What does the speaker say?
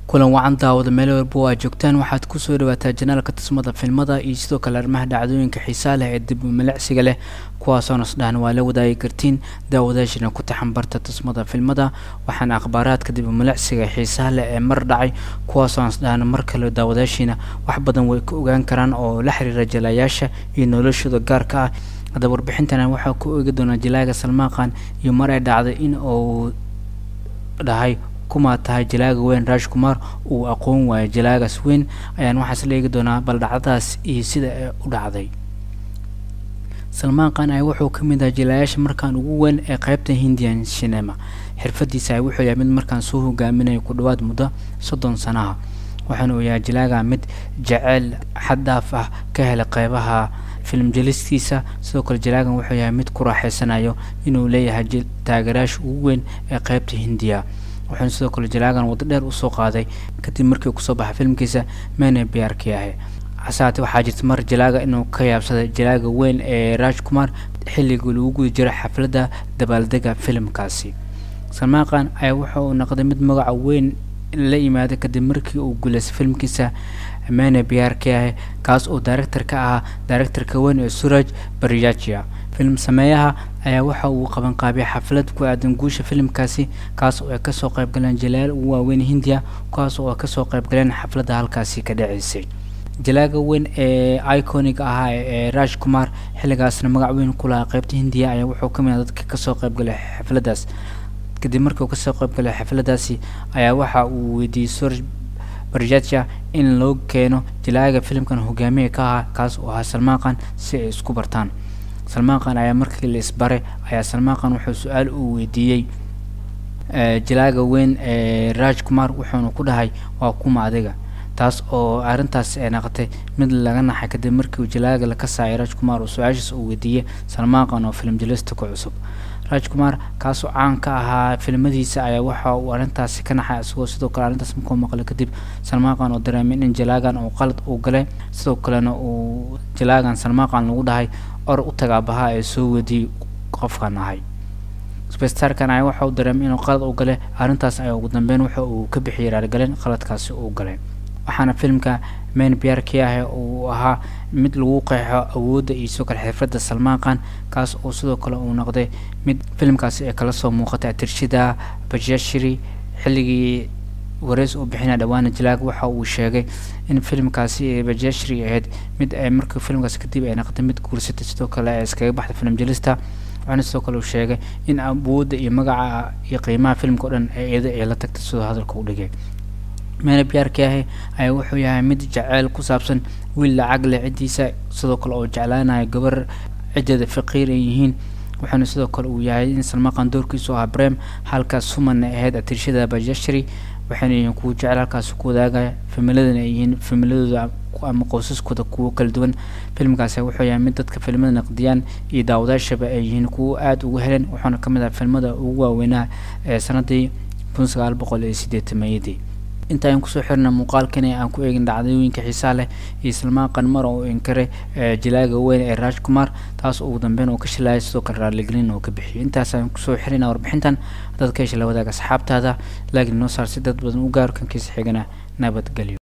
kulan wacan daawada meel walba oo aad joogtaan waxaad kusoo dhawaataa janaalka tusmada filmada iyo sidoo kale arrimaha dhacdooyinka xiisaa leh ee dib milicsiga leh kuwaasoo nasdhahan waa la wadaagi kartiin daawadaashina ku taxan barta tusmada filmada waxaana akhbaaraadka dib milicsiga xiisaha leh ee mar dhacay kuwaasoo nasdhahan mar kale daawadaashiina wax badan way ka ogaan karaan oo la xiriira jalayaasha iyo noloshooda gaarka ah hadda warbixintana waxaa ku eegi doonaa jalaaga salmaaqan iyo mar ay dhacday in uu dhahay kumaa tahay jalaaga weyn raash kumar uu aqoon waayo jalaagaas weyn ayaan waxaas la eegi doonaa bal dhacdadaas iyo sida ay u dhacday salmaan khan ay wuxuu ka mid ahaa jalaayaasha markaan ugu weyn ee qeybta hindian shinema xirfadiisa ay wuxuu yahay mid markaan soo hogaaminayo ku dhawaad muddo soddon sanaha waxaana uu yahay jalaaga mid jaceyl xad dhaaf ah ka helay qeybaha film jelistiisa sidoo kale jalaagan wuxuu yahay mid ku raaxeysanayo inuu leeyahay taageerayaasha ugu weyn ee qeybta hindiya wuxuuna sidoo kale jalaagan waddo dheer usoo qaaday kadib markii kusoo baxay filmkiisa mene biyaarkii ahay hasaate waxaa jirta mar jalaaga inuu ka yaabsaday jalaaga weyn ee raaj kumar xilligii lagu guda jiray xafladda dabaaldega filimkaasi salmaaqan ayaa wuxa uu noqday mid magaca weyn la yimaaday kadib markii uu guulaystay filmkiisa mene biyaarkii ahay kaas oo director ka ahaa directorka weyn ee suraj baryajia film sameeyaha ayaa waxa uu qabanqaabiyay xaflad ku aadan guusha filimkaasi kaas oo ay kasoo qayb galeen jalaal ugu waaweyn hindiya kuwaas oo ay kasoo qayb galeen xafladda halkaasi ka dhaceysay jalaaga weyn ee iconic ahaa ee raash kumar xilligaasna magac weyn ku lahaa qeybta hindiya ayaa wuxuu ka mid ah dadka kasoo qayb galay xafladdaas kadib markii uu kasoo qayb galay xafladdaasi ayaa waxa uu weydiiyey suraj barjaja in loo keeno jalaaga filimkan hogaamiya ka ahaa kaas oo ahaa salmaaqan si ay isku bartaan salmaaqan ayaa markii la isbaray ayaa salmaaqan wuxuu su-aal uu weydiiyey jalaaga weyn ee raaj kumar wuxuuna ku dhahay waa kuma adiga taas oo arrintaas ay naqotay mid laga naxay kadib markii uu jalaaga la kasaayay raaj kumar oo su-aashaas uu weydiiyey salmaaqan oo film jelista ku cusub raaj kumar kaasoo caan ka ahaa filmadiisa ayaa waxa uu arrintaasi ka naxay isagoo sidoo kale arrintaas markuu maqlay kadib salmaaqan oo dareemay in jalaagan uu qalad uu galay sidoo kalena uu jalaagan salmaaqan lagu dhahay or u tagaabaha ee soo wediiyey qofkan ahay sbestarkan ayaa waxa uu dareemay inuu qalad u galay arrintaas ayaa ugu dambeyn waxa uu ka bixiyay raargelin qaladkaasi uu galay waxaana filmka main biyaarkii ah uu ahaa mid lagu qeexo awoodda iyo sidoo kale xirfadda salmaaqan kaas oo sidoo kale uu noqday mid filimkaasi ay kala soo muuqatay atirshida bajashiri xilligii wareys uu bixinaya dhawaana jalaag waxa uu sheegay in filimkaasi bajashri ahayd mid ay markii filimkaasi kadib ay noqotay mid guursatay sidoo kale ay iskaga baxday film jelista waxaana sidoo kale uu sheegay in awoodda iyo magaca iyo qiimaha filimka o dhan ee iyada ay la tagtay sidoo hadalka u dhigay meena biyaarkii ahi ayaa wuxuu yahay mid jaceyl ku saabsan wiil lacag leh ciddiisa sidoo kale oo jeclaanayo gabar ciddeeda faqiir ay yihiin wuxuuna sidoo kale uu yahay in salmaaqan doorkiisu ahaa brem halkaas sumanna ahayd atirshada bajashri waxayna yihiin kuwa jecel halkaasi ku wadaagaya familadana ay yihiin familadooda ama qoysaskooda kuwo kala duwan filmkaasi wuxuu yahay mid dadka filmada naqdiyaan iyo daawadaashaba ay yihiin kuwo aada ugu heleen wuxuuna ka mid ah filmada ugu waaweynaa ee sanadii kun sagaal boqol iyo sideetamayadii inta aan kusoo xirna muuqaalkan aan ku eegin dhacdooyinka xiisaa leh iyo salmaaqan mar oo inkaray jalaaga weyn ee raaj kumar taas ugu dambeyn uu ka shilaayay sidoo kale raaligelin oo ka bixiyay intaas aan kusoo xirina warbixintan dadka hesha la wadaaga asxaabtaada laakiin noo saar si dad badan u gaaro kankiisa xigana nabadgelyo